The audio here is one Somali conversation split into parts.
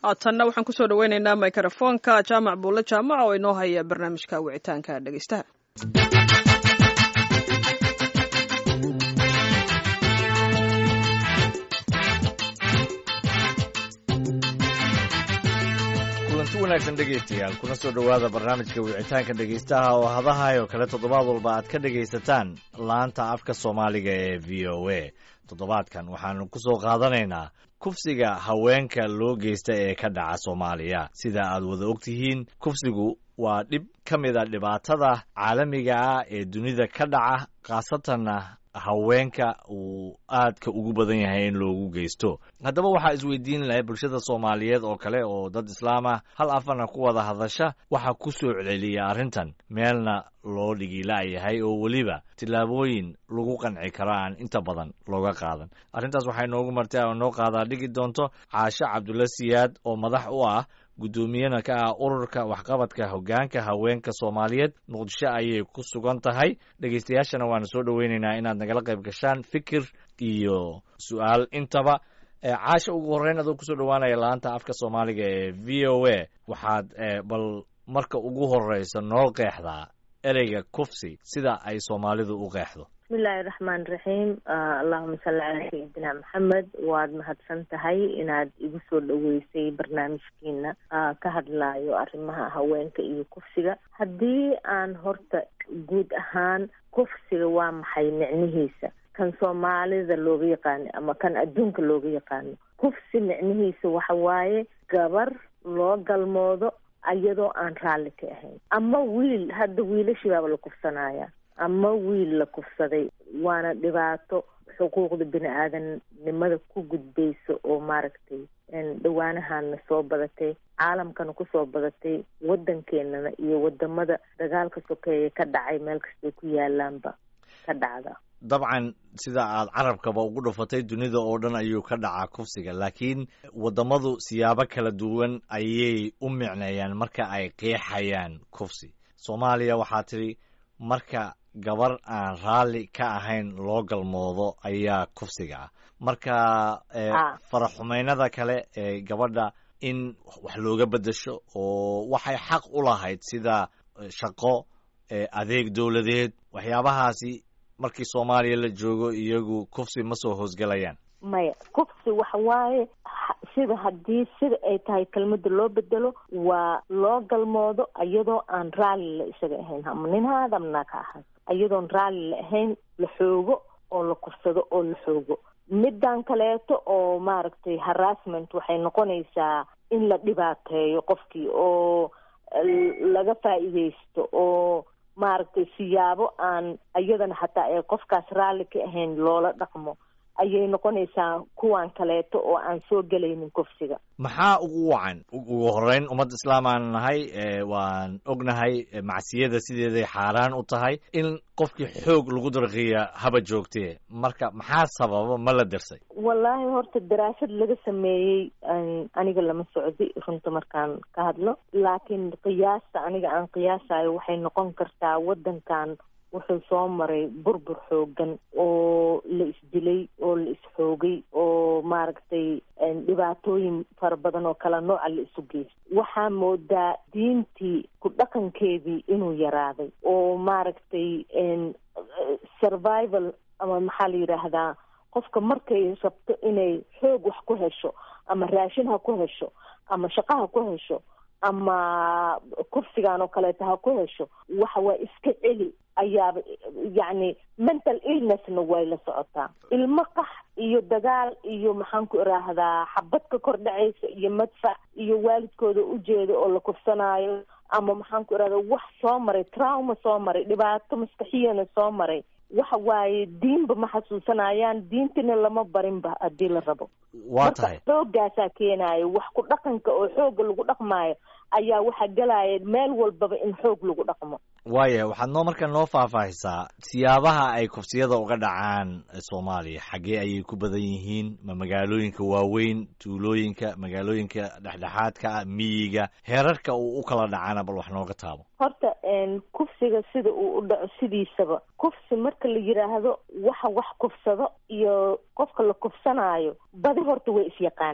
haatanna waxaan kusoo dhaweyneynaa mikrofoonka jaamac buulle jaamac oo inoo haya barnaamijka wicitaanka dhegeystaha kulanti wanaagsan dhegaystayaal kuna soo dhowaada barnaamijka wicitaanka dhegaystaha oo hadahayo kale toddobaad walba aad ka dhegaysataan laanta afka soomaaliga ee v o a toddobaadkan waxaanu ku soo qaadanaynaa kufsiga haweenka loo geysta ee ka dhaca soomaaliya sida aad wada ogtihiin kufsigu waa dhib ka mid a dhibaatada caalamiga ah ee dunida ka dhaca khaasatanna haweenka uu aadka ugu badan yahay in loogu geysto haddaba waxaa isweydiin lahay bulshada soomaaliyeed oo kale oo dad islaam ah hal afarna ku wada hadasha waxaa ku soo celceliya arrintan meelna loo dhigila'yahay oo weliba tillaabooyin lagu qanci karo aan inta badan looga qaadan arrintaas waxay noogu martay oo noo qaadaa dhigi doonto caasho cabdulla siyaad oo madax u ah guddoomiyana ka ah ururka waxqabadka hoggaanka haweenka soomaaliyeed muqdisho ayay ku sugan tahay dhegaystayaashana waanu soo dhoweynaynaa inaad nagala qayb gashaan fikir iyo su-aal intaba caasha ugu horreyn adoo kusoo dhowaanaya laanta afka soomaaliga ee v o a waxaad bal marka ugu horreysa noo qeexdaa ereyga kufsi sida ay soomaalidu u qeexdo bismillahi raxmaan raxiim allahuma salli calaa sayidina maxamed waad mahadsan tahay inaad igu soo dhoweysay barnaamijkiina ka hadlaayo arrimaha haweenka iyo kufsiga haddii aan horta guud ahaan kufsiga waa maxay micnihiisa kan soomaalida looga yaqaano ama kan adduunka looga yaqaano kufsi micnihiisa waxa waaye gabar loo galmoodo iyadoo aan raalli ka ahayn ama wiil hadda wiilashii baaba la kufsanaya ama wiil la kufsaday waana dhibaato xuquuqda bini aadamnimada ku gudbaysa oo maaragtay dhawaanahaana soo badatay caalamkana kusoo badatay waddankeenana iyo wadamada dagaalka sokeeye ka dhacay meel kastay ku yaalaanba ka dhacda dabcan sida aad carabkaba ugu dhufatay dunida oo dhan ayuu ka dhacaa kufsiga laakiin waddamadu siyaabo kala duwan ayay u micneeyaan marka ay qeexayaan kufsi soomaaliya waxaa tidhi marka gabar aan raalli ka ahayn loo galmoodo ayaa kufsiga ah marka faraxumeynada kale ee gabadha in wax looga beddesho oo waxay xaq u lahayd sida shaqo adeeg dowladeed waxyaabahaasi markii soomaaliya la joogo iyagu kufsi ma soo hoosgelayaan maya kufsi waxa waaye sida haddii sida ay tahay kelmadda loo bedelo waa loo galmoodo iyadoo aan raalli la isaga ahayn ama nin haada ama naag ha ahaad iyadoon raalli la ahayn la xoogo oo la kufsado oo la xoogo middan kaleeto oo maaragtay harassment waxay noqonaysaa in la dhibaateeyo qofkii oo laga faa'iidaysto oo maaragtay siyaabo aan iyadana hataa ee qofkaas raalli ka ahayn loola dhaqmo ayay noqonaysaa kuwan kaleeto oo aan soo gelaynin kufsiga maxaa ugu wacan ugu horreyn ummadda islaam aan nahay waan ognahay macsiyada sideeday xaaraan u tahay in qofkii xoog lagu darqiya haba joogtee marka maxaa sababa ma la darsay wallaahi horta daraasad laga sameeyey aniga lama socdi runta markaan ka hadlo laakiin qiyaasta aniga aan qiyaasayo waxay noqon kartaa waddankan wuxuu soo maray burbur xoogan oo la isdilay oo la isxoogay oo maaragtay dhibaatooyin fara badan oo kala nooca la isu geystay waxaa moodaa diintii ku dhaqankeedii inuu yaraaday oo maaragtay survival ama maxaa la yidhaahdaa qofka markay rabto inay xoog wax ku hesho ama raashin ha ku hesho ama shaqo ha ku hesho ama kursigan oo kaleeto ha ku hesho waxa waa iska celi ayaaba yacni mental illnessna way la socotaa ilmo qax iyo dagaal iyo maxaan ku iraahdaa xabad ka kor dhacaysa iyo madfac iyo waalidkooda ujeeda oo la kufsanaayo ama maxaan ku irahdaa wax soo maray trauma soo maray dhibaato maskaxiyana soo maray waxa waaye diinba ma xasuusanayaan diintina lama barinba haddii la rabo waa tahay xoogaasaa keenaayo wax ku dhaqanka oo xooga lagu dhaqmaayo ayaa waxaa gelaya meel walbaba in xoog lagu dhaqmo waaya waxaad noo marka noo faahfaahisaa siyaabaha ay kufsiyada uga dhacaan soomaaliya xaggee ayay ku badan yihiin ma magaalooyinka waaweyn tuulooyinka magaalooyinka dhexdhexaadka ah miyiga heerarka uu u kala dhacana bal wax nooga taabo horta kufsiga sida uu u dhaco sidiisaba kufsi marka la yidhaahdo waxa wax kufsado iyo qofka la kufsanaayo badi horta way isyaqaanaan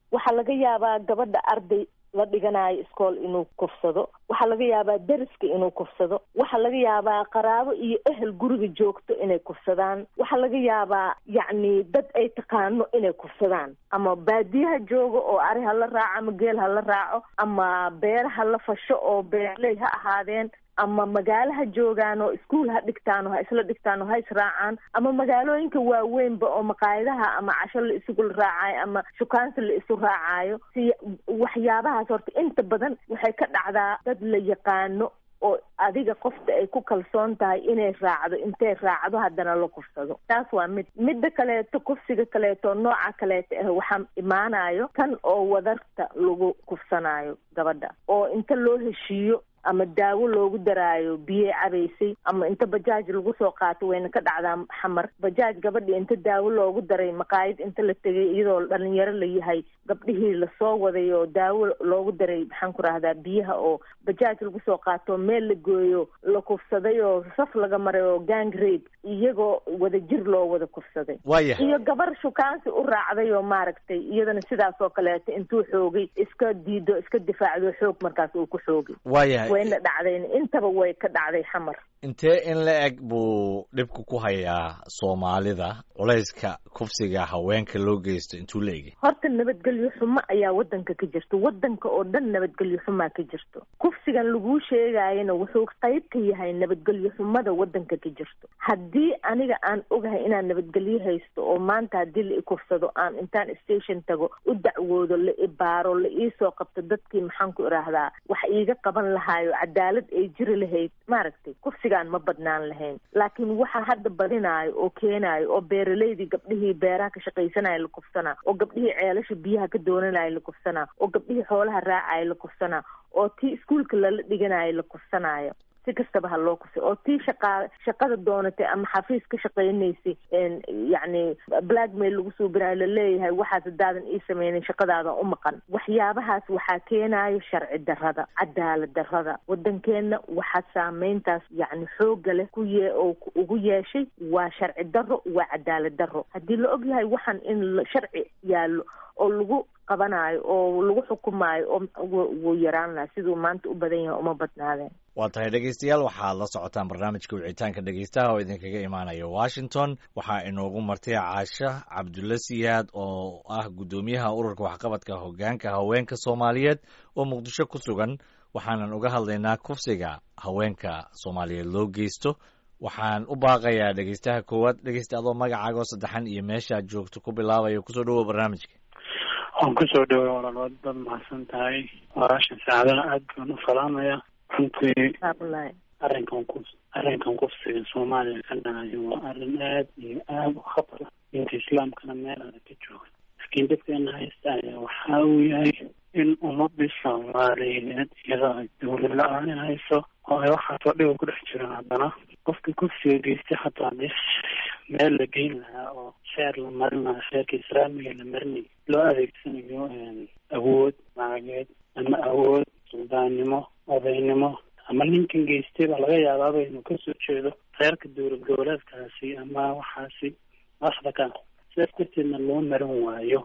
waxaa laga yaabaa gabadha arday la dhiganayo iskool inuu kufsado waxaa laga yaabaa deriska inuu kufsado waxaa laga yaabaa qaraabo iyo ehel guriga joogto inay kufsadaan waxaa laga yaabaa yacni dad ay taqaano inay kufsadaan ama baadiyaha jooga oo ari ha la raaco ama geel ha la raaco ama beer ha la fasho oo beerley ha ahaadeen ama magaalaha joogaan oo iskuol ha dhigtaan oo ha isla dhigtaan oo ha israacaan ama magaalooyinka waaweynba oo maqaayadaha ama casho la isugu raacayo ama shukaansi la isu raacayo si waxyaabahaas horta inta badan waxay ka dhacdaa dad la yaqaano oo adiga qofta ay ku kalsoon tahay inay raacdo intay raacdo haddana la kufsado taas waa mid midda kaleeto kufsiga kaleeto nooca kaleeto ah waxaa imaanayo kan oo wadarta lagu kufsanayo gabadha oo inta loo heshiiyo ama daawo loogu daraayo biyey cabaysay ama inta bajaaj lagu soo qaato wayna ka dhacdaa xamar bajaaj gabadhii inta daawo loogu daray maqaayad inta la tegay iyadoo dhalinyaro la yahay gabdhihii lasoo waday oo daawo loogu daray maxaan ku rahdaa biyaha oo bajaaj lagu soo qaato meel la gooyo la kufsaday oo saf laga maray oo gang rape iyagoo wada jir loo wada kufsaday waayahay iyo gabar shukaansi u raacday oo maaragtay iyadana sidaas oo kaleeto intuu xoogay iska diido iska difaacdo xoog markaas uu ku xoogay waayahay wayna dhacdayn intaba way ka dhacday xamar intee in la eg buu dhibku ku hayaa soomaalida culayska kufsiga haweenka loo geysto intuu la egay horta nabadgelyo xumo ayaa wadanka ka jirto wadanka oo dhan nabadgelyo xumaa ka jirto kufsigan laguu sheegayana wuxuu qayb ka yahay nabadgelyo xumada wadanka ka jirto haddii aniga aan ogahay inaan nabadgelyo haysto oo maanta haddii la ikufsado aan intaan station tago u dacwoodo la ibaaro la iisoo qabto dadkii maxaan ku idhaahdaa wax iiga qaban lahaayo cadaalad ay jiri lahayd maaragtay kufsigaan ma badnaan lahayn laakiin waxa hadda badinaayo oo keenaayo oo beeraleydii gabdhihii beeraha ka shaqaysanaya la kufsanaa oo gabdhihii ceelasha biyaha ka doonanaya la kufsanaa oo gabdhihii xoolaha raacaya la kufsanaa oo tii iskuolka lala dhiganayo la kufsanaayo si kastaba ha loo kufsay oo tii shaqaa shaqada doonatay ama xafiis ka shaqaynaysay yacni blackmail lagu suubinayo laleeyahay waxaas hadaadan ii sameynin shaqadaada u maqan waxyaabahaas waxaa keenayo sharci darrada cadaalad darrada wadankeenna waxaa saameyntaas yacni xooga leh ku yee oo ugu yeeshay waa sharci darro waa cadaalad darro haddii la og yahay waxaan in sharci yaallo oo lagu qabanayo oo lagu xukumaayo oo wuu yaraan lahaa siduu maanta u badan yahay uma badnaadeen waa tahay dhegeystayaal waxaad la socotaan barnaamijka wicitaanka dhegeystaha oo idinkaga imaanaya washington waxaa inoogu martay caasho cabdulla siyaad oo ah guddoomiyaha ururka waxqabadka hoggaanka haweenka soomaaliyeed oo muqdisho ku sugan waxaanan uga hadlaynaa kufsiga haweenka soomaaliyeed loo geysto waxaan u baaqayaa dhegeystaha koowaad dhegeysta adoo magacaaga oo saddexan iyo meeshaad joogto ku bilaabayo kusoo dhawow barnaamijka waan kusoo dhaway walaal dad mahadsan tahay walaashan saacadana aad baan u salaamaya runtii arrinkan ku arrinkan kufsiga soomaaliya ka dhacayo waa arrin aad iyo aad u khatar ah diinta islaamkana meel adag ka jooga laakiin dadkeena haysta ayaa waxa uu yahay in ummadii soomaaliyeed iyadoo ay dawlad la-aan hayso oo ay waxaasoo dhiba ku dhex jiraan haddana qofkii kufsiga geystay hataa hadii meel la geyn lahaa oo sheer la marin lahaa sheerka islaamiga la marinay loo adeegsanayo awood macageed ama awood suldaannimo odaynimo ama ninkan geystay baa laga yaabaaba inuu kasoo jeedo reerka dowlad goboleedkaasi ama waxaasi madaxda ka sidaas darteedna loo marin waayo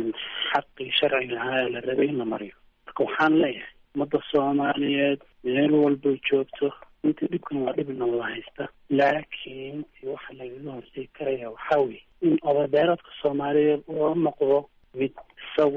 xaqii sharciga ahaa ee la rabay in la mariyo marka waxaan leeyahay ummadda soomaaliyeed meel walbay joogto inta dhibkan waa dhibna wada haysta laakiin waxa lagaga hortegi karaya waxaa weye in odabeeradka soomaaliyeed oo noqdo mid isagu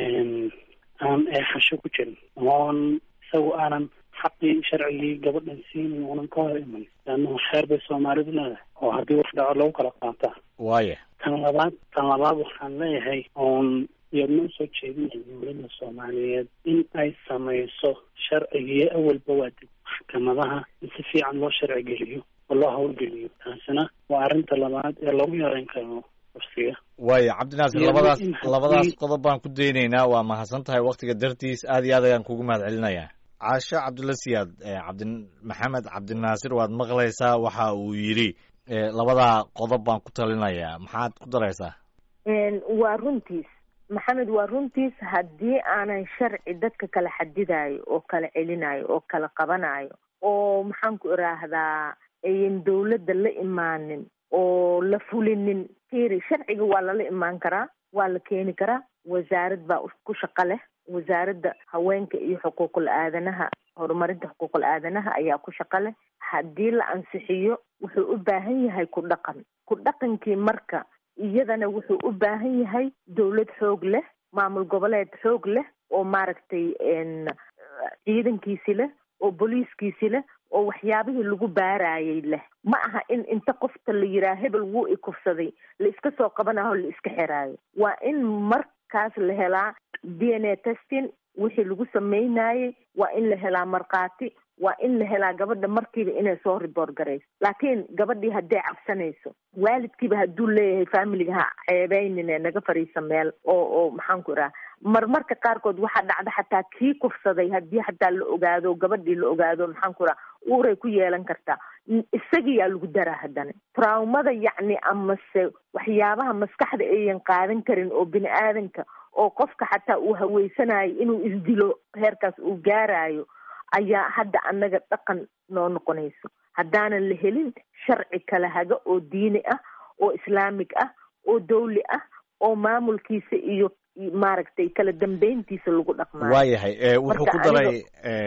aan eexasho ku jirin oon isagu aanan xaqii sharcigii gabadhan siinin uunan ka hor iman leannahu xeer bay soomaalidu leedahay oo haddii wax dhaco lagu kala qaataa waaya tan labaad tan labaad waxaan leeyahay oon iyadna usoo jeedinaya dowladda soomaaliyeed in ay samayso sharcigiyo awalba waa dib maxkamadaha in si fiican loo sharci geliyo oo loo hawlgeliyo taasina waa arrinta labaad ee lagu yareyn karo kufsiga waaya cabdinaasir labadaas labadaas qodob baan ku daynaynaa waa mahadsan tahay waktiga dartiis aad iyo aad ayaan kugu mahad celinayaa caasho cabdulla siyaad cabdi maxamed cabdinaasir waad maqlaysaa waxa uu yidhi labadaa qodob baan ku talinayaa maxaad ku daraysaa waa runtiis maxamed waa runtiis haddii aanan sharci dadka kala xadidayo oo kala celinayo oo kala qabanayo oo maxaan ku iraahdaa ayan dawladda la imaanin oo la fulinin firi sharciga waa lala imaan karaa waa la keeni karaa wasaarad baa ku shaqo leh wasaaradda haweenka iyo xuquuqul aadanaha horumarinta xuquuqul aadanaha ayaa ku shaqo leh haddii la ansixiyo wuxuu u baahan yahay ku dhaqan ku dhaqankii marka iyadana wuxuu u baahan yahay dowlad xoog leh maamul goboleed xoog leh oo maaragtay ciidankiisi leh oo booliiskiisi leh oo waxyaabihii lagu baarayay leh ma aha in inta qofta la yiraa hebel wuu ikufsaday la iska soo qabanaho la iska xiraayo waa in markaas la helaa d n a testing wixii lagu sameynayay waa in la helaa markhaati waa in la helaa gabadha markiiba inay soo riboort garayso laakiin gabadhii hadday cabsanayso waalidkiiba hadduu leeyahay familiga ha ceebeynine naga fariisa meel oo oo maxaan ku idhaha marmarka qaarkood waxaa dhacda xataa kii kufsaday haddii xataa la ogaado gabadhii la ogaado maxaan ku idhaha uuray ku yeelan kartaa isagiyaa lagu daraa haddana traumada yacni amase waxyaabaha maskaxda ayan qaadan karin oo bini aadanka oo qofka xataa uu haweysanayo inuu isdilo heerkaas uu gaarayo ayaa hadda annaga dhaqan noo noqonayso haddaanan la helin sharci kala haga oo diini ah oo islaamig ah oo dawli ah oo maamulkiisa iyo maaragtay kala dambeyntiisa lagu dhaqmaayo waayahay wuxuu ku daray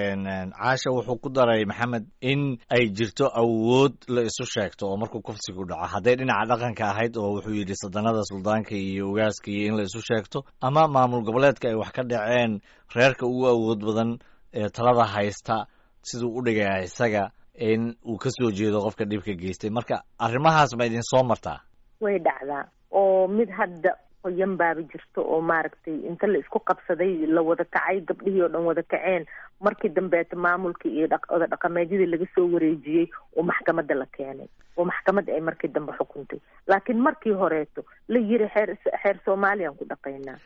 caasha wuxuu ku daray maxamed in ay jirto awood la isu sheegto oo markuu kufsigu dhaco hadday dhinaca dhaqanka ahayd oo wuxuu yidhi sadanada suldaanka iyo ogaaska iyo in la isu sheegto ama maamul goboleedka ay wax ka dhaceen reerka ugu awood badan ee talada haysta siduu u dhigaya isaga in uu ka soo jeedo qofka dhibka geystay marka arrimahaas ma idin soo martaa way dhacdaa oo mid hadda qoyan baaba jirto oo maaragtay inta la isku qabsaday la wada kacay gabdhihii oo dhan wada kaceen markii dambeeta maamulkii iyo oda dhaqameedyadii laga soo wareejiyey oo maxkamadda la keenay oo maxkamadda ay markii dambe xukuntay laakiin markii horeeto la yiri xeer xeer soomaaliyaan ku dhaqaynaa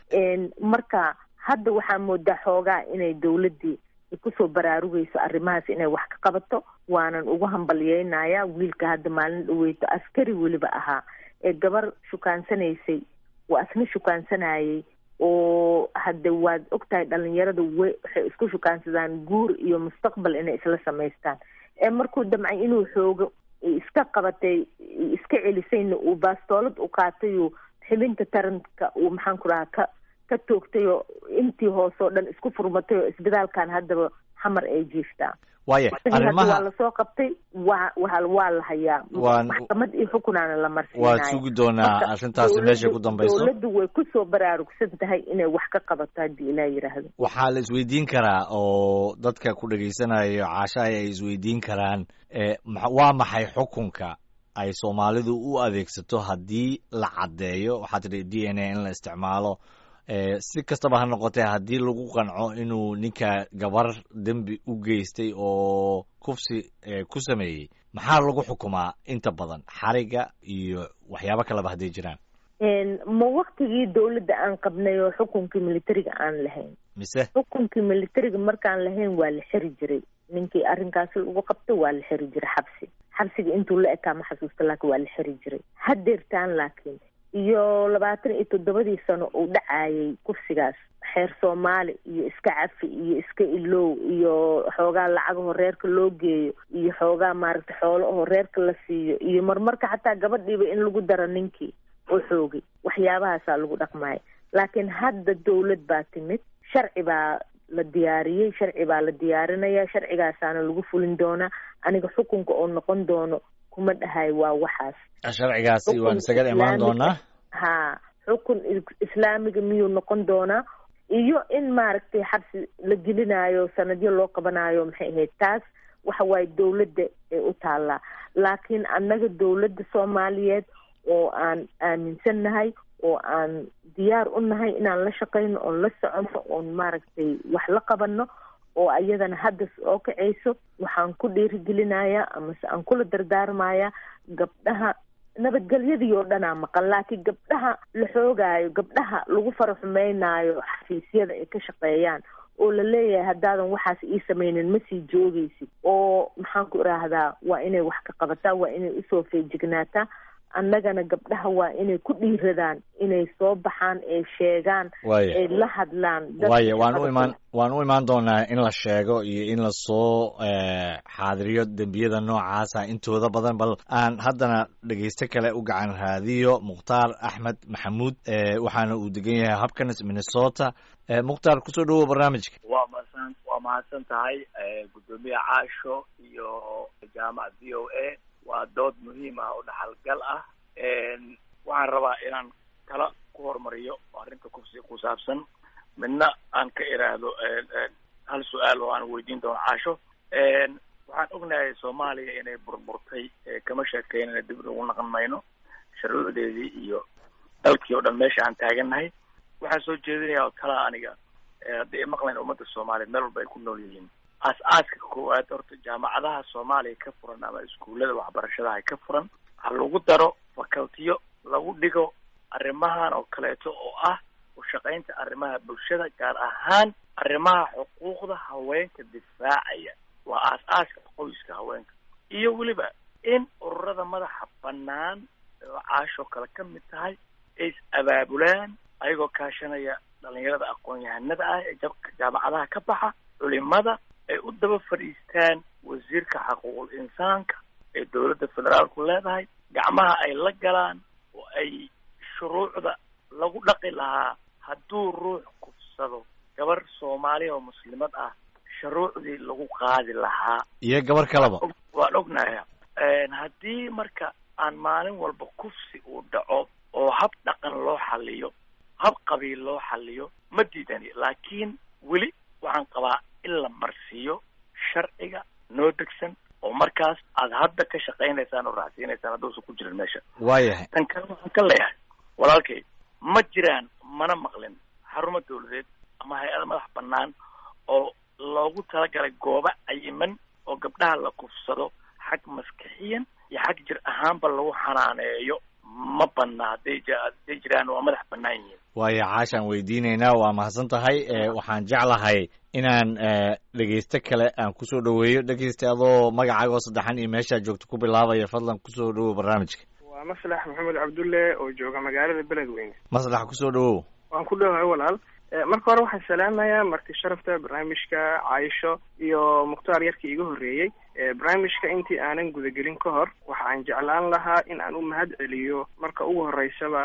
marka hadda waxaa moodaa xoogaa inay dawladdii kusoo baraarugayso arrimahaas inay wax ka qabato waanan ugu hambalyeynaya wiilka hadda maalin dhaweyto askari weliba ahaa ee gabar shukaansanaysay waa isna shukaansanayay oo hadda waad ogtahay dhalinyarada we waxay isku shukaansadaan guur iyo mustaqbal inay isla samaystaan ee markuu damcay inuu xoogo iska qabatay iska celisayna uu baastoolad u qaatayo xibinta taranka uu maxaan ku rahaa ka ka toogtay oo intii hoose oo dhan isku furmatay oo isbitaalkan haddaba xamar ay jiiftaa waaya arrimaha waa lasoo qabtay waa waa waa la hayaa maxkamad iyo xukunaana la marsiinaya waad sugi doonaa arrintaasi meesha ku dambayso dowladdu way kusoo baraarugsan tahay inay wax ka qabato haddii ilaa yidhaahdo waxaa la isweydiin karaa oo dadka ku dhegaysanayo caashahay ay isweydiin karaan waa maxay xukunka ay soomaalidu u adeegsato haddii la caddeeyo waxaa tidhi d n a in la isticmaalo si kastaba ha noqotee haddii lagu qanco inuu ninka gabar dembi u geystay oo kufsi ku sameeyey maxaa lagu xukumaa inta badan xariga iyo waxyaabo kaleba hadday jiraan ma waktigii dawladda aan qabnay oo xukunkii militariga aan lahayn mise xukunkii militariga markaan lahayn waa la xiri jiray ninkii arrinkaasi lagu qabto waa la xiri jiray xabsi xabsiga intuu la ekaa ma xasuusta laakiin waa la xiri jiray hadeertaan laakiin iyo labaatan iyo toddobadii sano uu dhacayay kufsigaas xeer soomaali iyo iska cafi iyo iska ilow iyo xoogaa lacagaho reerka loo geeyo iyo xoogaa maaragtay xoolaho reerka la siiyo iyo marmarka xataa gabadhiiba in lagu daro ninkii oo xoogay waxyaabahaasaa lagu dhaqmaya laakiin hadda dawlad baa timid sharci baa la diyaariyey sharci baa la diyaarinaya sharcigaasaana lagu fulin doonaa aniga xukunka oo noqon doono kuma dhahay waa waxaas sharcigaasi waan isaga imaan doonaa ha xukun islaamiga miyuu noqon doonaa iyo in maaragtay xabsi la gelinayo sanadyo loo qabanayo maxay ahayd taas waxa waaye dawladda ee u taallaa laakiin annaga dawladda soomaaliyeed oo aan aaminsannahay oo aan diyaar u nahay inaan la shaqayno oon la soconno oon maaragtay wax la qabanno oo ayadana hadda oo kacayso waxaan ku dhiirigelinayaa amase aan kula dardaarmayaa gabdhaha nabadgelyadii oo dhanaa maqan laakiin gabdhaha la xoogaayo gabdhaha lagu fara xumeynaayo xafiisyada ay ka shaqeeyaan oo la leeyahay haddaadan waxaas ii sameynin ma sii joogaysid oo maxaan ku idhaahdaa waa inay wax ka qabataa waa inay usoo feejignaataa annagana gabdhaha waa inay ku dhiiradaan inay soo baxaan ay sheegaan ay la hadlaan waaya waan u imaan waan u imaan doonaa in la sheego iyo in lasoo xaadiriyo dembiyada noocaasa intooda badan bal aan haddana dhegeysto kale u gacan raadiyo mukhtaar axmed maxamuud waxaana uu degan yahay hopkins minnesota mukhtaar kusoo dhawow barnaamijka waa masan waa mahadsan tahay guddoomiye caasho iyo jaamac v o a waa dood muhiim ah oo dhaxalgal ah waxaan rabaa inaan kala ku hormariyo arrinta kufsiga ku saabsan midna aan ka iraahdo hal su-aal oo aan weydiin doono caasho waxaan ognahay soomaaliya inay burburtay kama sheekeynana dib ugu naqan mayno shuruucdeedii iyo dalkii oo dhan meesha aan taagannahay waxaan soo jeedinayaa oo talaa aniga haddii ay maqlayn ummadda soomaaliyeed meel walba ay ku nool yihiin aas-aaska koowaad horta jaamacadaha soomaaliya ka furan ama iskuullada waxbarashadaha ka furan ha lagu daro facultiyo lagu dhigo arrimahan oo kaleeto oo ah ushaqaynta arrimaha bulshada gaar ahaan arrimaha xuquuqda haweenka difaacaya waa aas-aaska qoyska haweenka iyo weliba in ururada madaxa bannaan oo caashoo kale ka mid tahay ay is abaabulaan ayagoo kaashanaya dhalinyarada aqoon-yahanada ah ee jaamacadaha ka baxa culimada ay u daba fadhiistaan wasiirka xaquuqul insaanka ee dowladda federaalku leedahay gacmaha ay la galaan oo ay shuruucda lagu dhaqi lahaa hadduu ruux kufsado gabar soomaaliya oo muslimad ah shuruucdii lagu qaadi lahaa iyo gabar kaleba waan ognahay haddii marka aan maalin walba kufsi uu dhaco oo hab dhaqan loo xaliyo hab qabiil loo xaliyo ma diidani laakiin weli waxaan qabaa in la marsiiyo sharciga noo degsan oo markaas aad hadda ka shaqaynaysaan oo raacsiinaysaan hadduusan ku jirin meesha waayahay tan kale waxaan ka leeyahay walaalkay ma jiraan mana maqlin xarumo dawladeed ama hay-ada madax bannaan oo loogu talagalay goobo cayiman oo gabdhaha la kufsado xag maskixiyan iyo xag jir ahaanba lagu xanaaneeyo ma banna hadday hadday jiraan waa madax bannaan yihiin waayo caashaan weydiinaynaa waa mahadsan tahay waxaan jeclahay inaan dhegeysto kale aan kusoo dhaweeyo dhegeysta adoo magacaaga oo saddexan iyo meeshaa joogto ku bilaabaya fadlan kusoo dhawow barnaamijka waa maslax maxamed cabdulle oo jooga magaalada beledweyne maslax kusoo dhawow waan ku dhowahay walaal marka hore waxaan salaamayaa marti sharafta barnaamijka caayisho iyo mukhtaar yarkii iga horreeyey barnaamijka intii aanan gudagelin ka hor waxa aan jeclaan lahaa in aan u mahad celiyo marka ugu horreysaba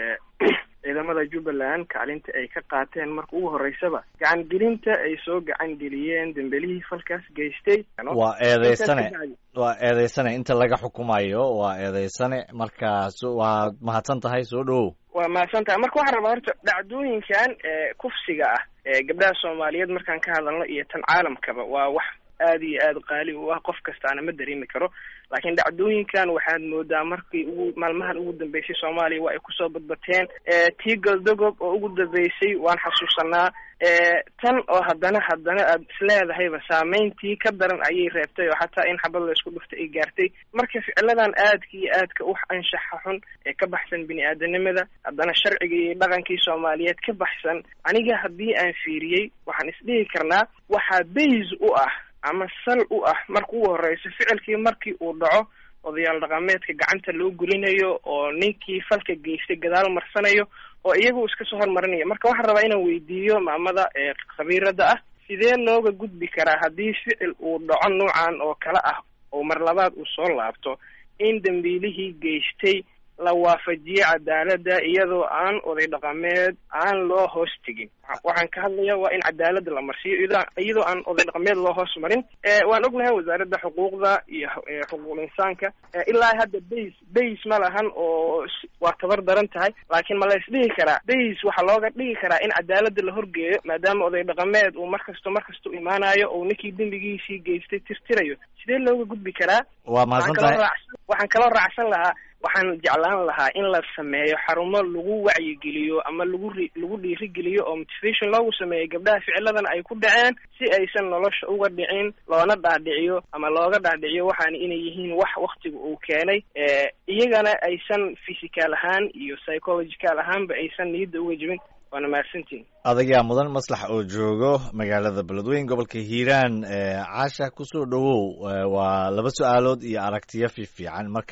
ciidamada jubbaland kaalinta ay ka qaateen marka ugu horreysaba gacan gelinta ay soo gacan geliyeen dembelihii falkaas geystay waa eedeysane waa eedeysane inta laga xukumayo waa eedeysane marka waa mahadsan tahay soo dhawow waa mahadsan tahay marka waxaan rabaa horta dhacdooyinkan kufsiga ah ee gabdhaha soomaaliyeed markaan ka hadalno iyo tan caalamkaba waa wax aada iyo aada qaali u ah qof kastaana ma dareemi karo laakiin dhacdooyinkan waxaad moodaa markii ugu maalmahan ugu dambeysay soomaaliya waa ay kusoo badbateen tii galdogob oo ugu dambeysay waan xasuusanaa tan oo haddana haddana aad isleedahayba saameyntii ka daran ayay reebtay oo xataa in xabad la isku dhuftay ay gaartay marka ficiladan aadka iyo aadka u anshaxa xun ee ka baxsan bini aadanimada haddana sharcigii iyo dhaqankii soomaaliyeed ka baxsan aniga haddii aan fiiriyey waxaan isdhihi karnaa waxaa bays u ah ama sal u ah marka ugu horreysa ficilkii markii uu dhaco odayaal dhaqameedka gacanta loo gulinayo oo ninkii falka geystay gadaal marsanayo oo iyagu iska soo hormarinaya marka waxaan rabaa inaan weydiiyo maamada ee khabiirada ah sidee looga gudbi karaa haddii ficil uu dhaco noocan oo kale ah oo mar labaad uu soo laabto in dambiilihii geystay la waafajiyo cadaaladda iyadoo aan oday dhaqameed aan loo hoos tegin waxaan ka hadlaya waa in cadaaladda la marsiiyo iyadoo aan oday dhaqameed loo hoos marin waan ognahay wasaaradda xuquuqda iyo xuquuqul insaanka ilaa hadda bays bays ma lahan oo waa tabar daran tahay laakiin ma la isdhihi karaa bays waxaa looga dhigi karaa in cadaaladda la horgeeyo maadaama oday dhaqameed uu markasto markasta u imaanayo oo ninkii dembigiisii geystay tirtirayo sidee looga gudbi karaa waa mahadsan tahay waxaan kaloo raacsan lahaa waxaan jeclaan lahaa in la sameeyo xarumo lagu wacyigeliyo ama lagu ri lagu dhiirigeliyo oo motivation loogu sameeyo gabdhaha ficiladan ay ku dhaceen si aysan nolosha uga dhicin loona dhaadhiciyo ama looga dhaadhiciyo waxaana inay yihiin wax waktiga uu keenay iyagana aysan physical ahaan iyo psychological ahaanba aysan niyadda uga jibin waana mahadsantiin adagaa mudan maslax oo joogo magaalada beledweyn gobolka hiiraan caasha kusoo dhawow waa laba su-aalood iyo aragtiyo fiifiican marka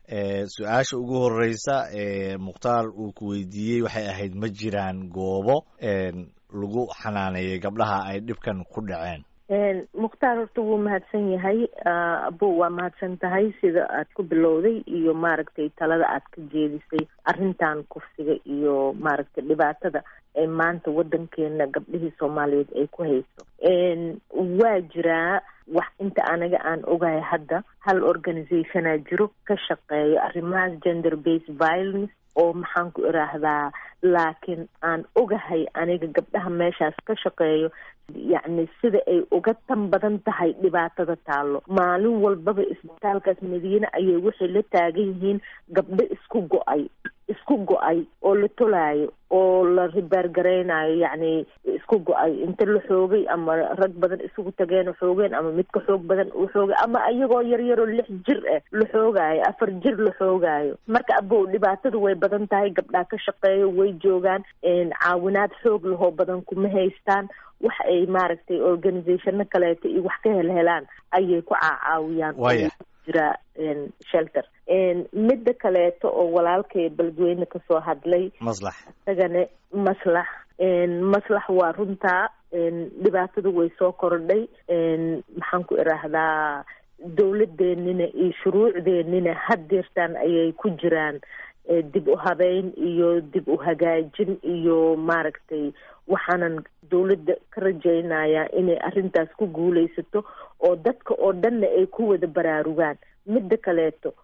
su-aasha ugu horeysa ee mukhtaar uu ku weydiiyey waxay ahayd ma jiraan goobo lagu xanaaneeyey gabdhaha ay dhibkan ku dhaceen mukhtaar horta wuu mahadsan yahay abo waa mahadsan tahay sida aad ku bilowday iyo maaragtay talada aad ka jeedisay arrintan kufsiga iyo maaragtay dhibaatada ee maanta waddankeena gabdhihii soomaaliyeed ay ku hayso waa jiraa wax inta anaga aan ogahay hadda hal organizationaa jiro ka shaqeeyo arrimahaas gender based violence oo maxaan ku iraahdaa laakiin aan ogahay aniga gabdhaha meeshaas ka shaqeeyo yacni sida ay uga tan badan tahay dhibaatada taallo maalin walbaba isbitaalkaas madiine ayay waxay la taagan yihiin gabdho isku go-ay isku go-ay oo la tolaayo oo la ribaargaraynayo yacni isku go-ay inta la xoogay ama rag badan isugu tageen oo xoogeen ama mid ka xoog badan uu xoogay ama iyagoo yaryaroo lix jir ah la xoogaayo afar jir la xoogaayo marka abow dhibaatada way badan tahay gabdhaha ka shaqeeyo way joogaan caawinaad xoog lahoo badan kuma haystaan wax ay maaragtay organizationo kaleeto iyo wax ka helhelaan ayay ku caacaawiyaan jira shelter midda kaleeto oo walaalkay beledweyne kasoo hadlay maslax isagana maslax maslax waa runtaa dhibaatada way soo kordhay maxaan ku iraahdaa dawladeenina iyo shuruucdeenina haddeertaan ayay ku jiraan dib u habeyn iyo dib u hagaajin iyo maaragtay waxaanan dawladda ka rajaynayaa inay arrintaas ku guulaysato oo dadka oo dhanna ay ku wada baraarugaan midda kaleeto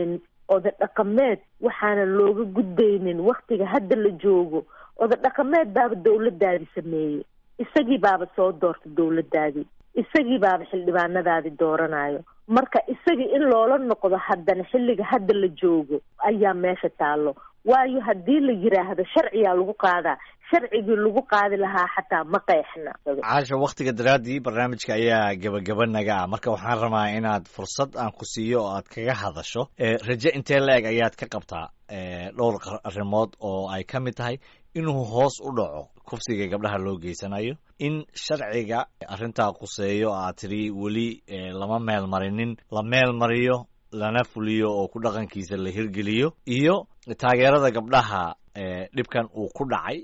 oda dhaqameed waxaanan looga gudbaynin waktiga hadda la joogo oda dhaqameed baaba dawladdaadii sameeyey isagii baaba soo doorta dawladdaadii isagii baaba xildhibaanadaadii dooranayo marka isagii in loola noqdo haddana xilliga hadda la joogo ayaa meesha taallo waayo haddii la yiraahdo sharciyaa lagu qaadaa sharcigii lagu qaadi lahaa xataa ma qeexna caasha waktiga daraaddii barnaamijka ayaa gebagaba naga ah marka waxaan rabaa inaad fursad aan ku siiyo oo aad kaga hadasho raje intee la-eg ayaad ka qabtaa dhowr arrimood oo ay ka mid tahay inuu hoos u dhaco kufsiga gabdhaha loo geysanayo in sharciga arrintaa quseeyo aad tidhi weli lama meel marinin la meel mariyo lana fuliyo oo ku dhaqankiisa la hirgeliyo iyo taageerada gabdhaha dhibkan uu ku dhacay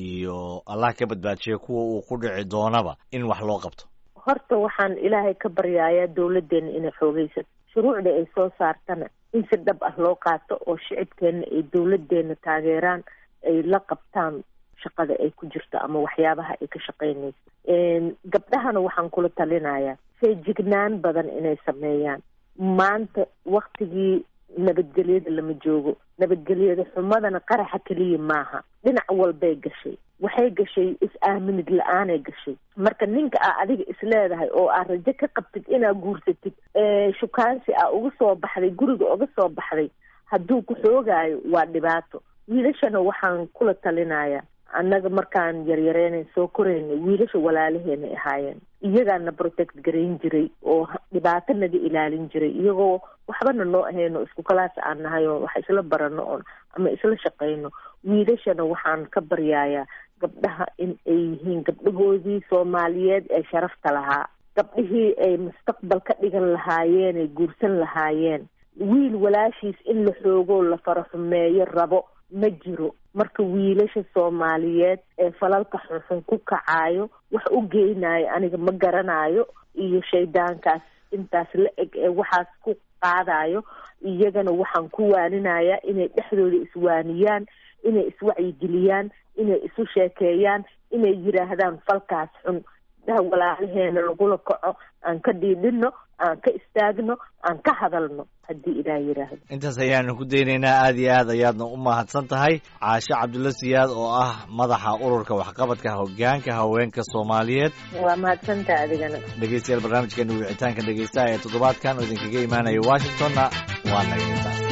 iyo allah ka badbaajiya kuwa uu ku dhici doonaba in wax loo qabto horta waxaan ilaahay ka baryayaa dawladdeena inay xoogaysato shuruucda ay soo saartana in si dhab ah loo qaato oo shicibkeenna ay dawladdeena taageeraan ay la qabtaan shaqada ay ku jirto ama waxyaabaha ay ka shaqaynayso gabdhahana waxaan kula talinayaa feejignaan badan inay sameeyaan maanta waktigii nabadgelyada lama joogo nabadgelyada xumadana qaraxa keliya maaha dhinac walbay gashay waxay gashay is-aaminid la-aanay gashay marka ninka aa adiga isleedahay oo aad rajo ka qabtid inaad guursatid shukaansi aa uga soo baxday guriga uga soo baxday hadduu ku xoogaayo waa dhibaato wiilashana waxaan kula talinayaa annaga markaan yaryareynan soo koraynay wiilasha walaalaheenay ahaayeen iyagaana protect garayn jiray oo dhibaato naga ilaalin jiray iyagoo waxbana noo ahayno isku kalaas aan nahay oo wax isla barano oon ama isla shaqayno wiilashana waxaan ka baryayaa gabdhaha in ay yihiin gabdhahoodii soomaaliyeed ee sharafta lahaa gabdhihii ay mustaqbal ka dhigan lahaayeen ay guursan lahaayeen wiil walaashiis in la xoogoo la faraxumeeyo rabo ma jiro marka wiilasha soomaaliyeed ee falalka xunxun ku kacaayo wax u geynayo aniga ma garanayo iyo shaydaankaas intaas la eg ee waxaas ku qaadayo iyagana waxaan ku waaninayaa inay dhexdooda iswaaniyaan inay iswacyigeliyaan inay isu sheekeeyaan inay yidhaahdaan falkaas xun daha walaalaheena lagula kaco aan ka dhiidhino aan ka istaagno aan ka hadalno haddii ilaah yidhaahdo intaas ayaanu ku daynaynaa aada iyo aad ayaadna u mahadsan tahay caashe cabdulla siyaad oo ah madaxa ururka waxqabadka hoggaanka haweenka soomaaliyeed waa mahadsantaha adigana dhegeystayaal barnaamijkeena wicitaanka dhegeystaha ee toddobaadkan oo idinkaga imaanaya washingtonna waa naga intaas